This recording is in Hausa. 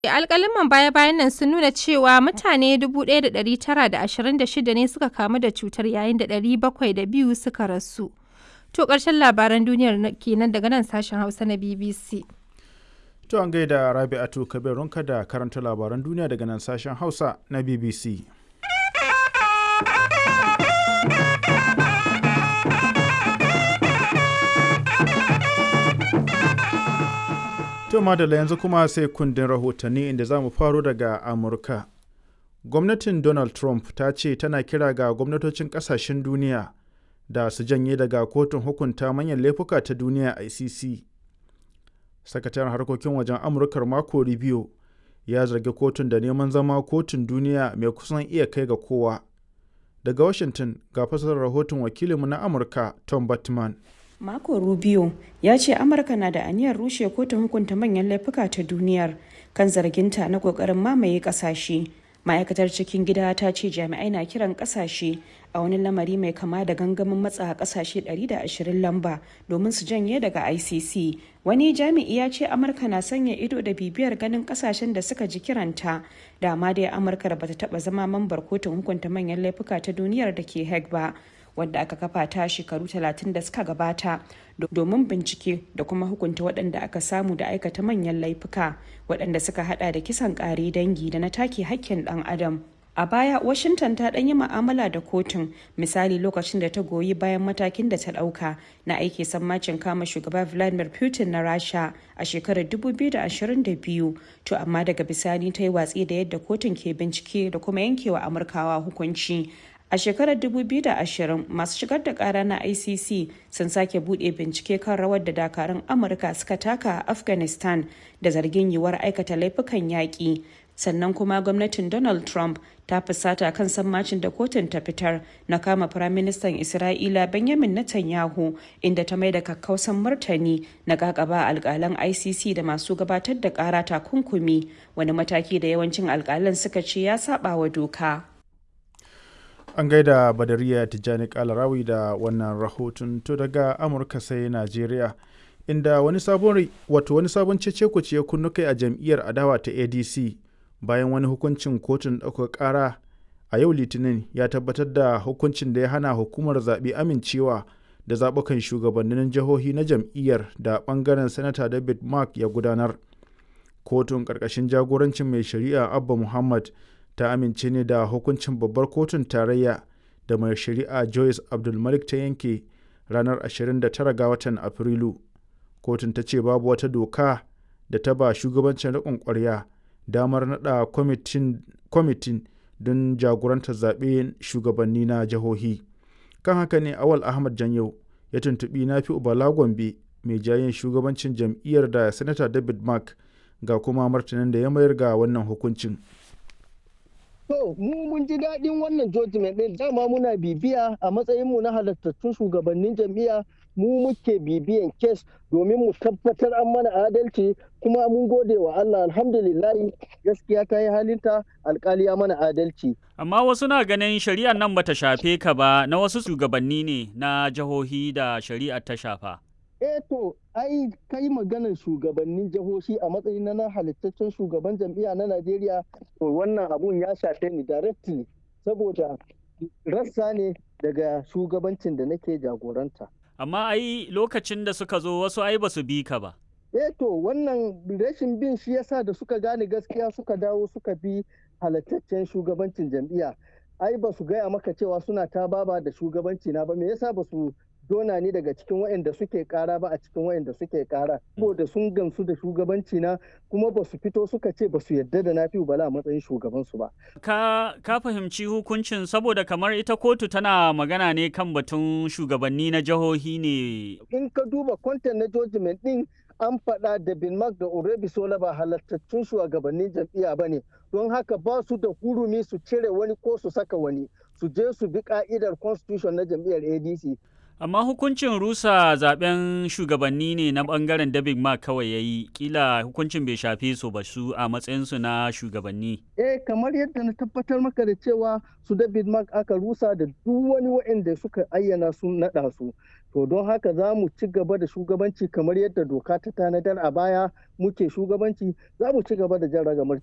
alƙaliman baya-bayan nan sun nuna cewa mutane 1,926 ne suka kamu da cutar yayin da 702 suka rasu. To ƙarshen labaran duniyar kenan daga nan sashen Hausa na BBC. To an gaida Rabi'atu Kabirunka da karanta labaran duniya daga nan sashen Hausa na BBC. To madalla yanzu kuma sai kundin rahotanni inda za mu faro daga Amurka. Gwamnatin Donald Trump ta ce tana kira ga gwamnatocin kasashen duniya da su janye daga kotun hukunta manyan laifuka ta duniya ICC. Sakataren harkokin wajen Amurkar Marco Rubio ya zargi kotun da neman zama kotun duniya mai kusan iya kai ga kowa. Daga Washington ga fasarar rahoton wakilinmu na Amurka Tom Batman. Marco Rubio ya ce Amurka na da aniyar rushe kotun hukunta manyan laifuka ta duniyar kan zarginta na kokarin mamaye kasashe. Ma'aikatar cikin gida ta ce jami'ai na kiran kasashe a wani lamari mai kama da gangamin matsa kasashe 120 lamba domin su janye daga ICC. Wani jami'i ya ce Amurka na sanya ido da bibiyar ganin kasashen da suka ji kiranta. Dama dai Amurka da bata taba zama mambar kotun hukunta manyan laifuka ta duniyar da ke Hague ba. wadda aka kafa ta shekaru 30 da suka gabata domin bincike da kuma hukunta waɗanda aka samu da aikata manyan laifuka waɗanda suka hada da kisan ƙare dangi da na take hakkin ɗan adam a baya washington ta ɗan yi ma'amala da kotun misali lokacin da ta goyi bayan matakin da ta ɗauka na aiki sammacin kama shugaba vladimir putin na rasha a shekarar 2022 to amma daga bisani ta yi watsi da yadda kotun ke bincike da kuma yankewa amurkawa hukunci A shekarar 2020 masu shigar da kara na ICC sun sake bude bincike kan rawar da dakarun Amurka suka taka a Afghanistan da zargin yiwuwar aikata laifukan yaƙi. Sannan kuma gwamnatin Donald Trump ta fusata kan sammacin da kotun ta fitar na kama Firaministan Isra'ila Benjamin Netanyahu inda ta mai da kakkausan martani na kakaba alkalan ICC da masu gabatar da kara takunkumi wani mataki da yawancin alkalan suka ce ya saba wa doka. an gaida badariya tijjani kalarawi da wannan rahoton to daga amurka sai najeriya inda wani sabon wato wani sabon cece ya kunnu kai a jam'iyyar adawa ta adc bayan wani hukuncin kotun ɗaukar ƙara a yau litinin ya tabbatar da hukuncin da ya hana hukumar zaɓe amincewa da zaɓukan shugabannin jihohi na jam'iyyar da ɓangaren sanata david mark ya gudanar kotun ƙarƙashin jagorancin mai shari'a abba muhammad ta amince ne da hukuncin babbar kotun tarayya da mai shari'a joyce abdulmalik ta yanke ranar 29 ga watan afrilu kotun ta ce babu wata doka da ta ba shugabancin riƙon ƙwarya damar naɗa kwamitin don jagorantar zaɓe shugabanni na jihohi kan haka ne awal ahmad janyau ya tuntuɓi na fi ubala gombe mai jayin shugabancin jam'iyyar da sanata david mark ga kuma martanin da ya mayar ga wannan hukuncin To, mu mun ji daɗin wannan judgment ɗin dama muna bibiya a matsayinmu na halattattun shugabannin jam'iyya mu muke bibiyan kes domin mu tabbatar an mana adalci kuma mun gode wa Allah alhamdulillahi gaskiya ta yi halinta alkali ya mana adalci. Amma wasu na ganin shari'ar nan bata shafe ka ba na wasu shugabanni ne na jihohi da shari'ar ta shafa. eh to ai kai maganar shugabannin jihohi a matsayin na halittaccen shugaban jam'iyya na Najeriya to wannan abun ya shafe ni directly saboda rassa ne daga shugabancin da nake jagoranta. Amma ai lokacin da suka zo wasu ai basu bi ka ba. Eh to wannan rashin bin shi yasa da suka gane gaskiya suka dawo suka bi halittaccen shugabancin jam'iyya. Ai ba su gaya maka cewa suna ta baba da shugabanci na ba me yasa ba su dona ni daga cikin waɗanda suke kara ba a cikin waɗanda suke kara saboda sun gamsu da shugabanci na kuma ba su fito suka ce ba su yadda da na fi bala a matsayin shugaban su ba ka ka fahimci hukuncin saboda kamar ita kotu tana magana ne kan batun shugabanni na jihohi ne in ka duba content na judgment din an faɗa da bin mark da urebi sola ba halattattun shugabannin jam'iyya ba ne don haka ba su da hurumi su cire wani ko su saka wani su je su bi ka'idar constitution na jam'iyyar adc Amma hukuncin rusa zaben shugabanni ne na bangaren David Mark kawai ya yi, kila hukuncin bai shafe su ba su a matsayinsu na shugabanni. Eh, kamar yadda na tabbatar maka da cewa su David Mark aka rusa da duk wani waɗanda suka ayyana sun naɗa su. to don haka za mu ci gaba da shugabanci kamar yadda doka ta tanadar a baya muke shugabanci za mu ci gaba da jan ragamar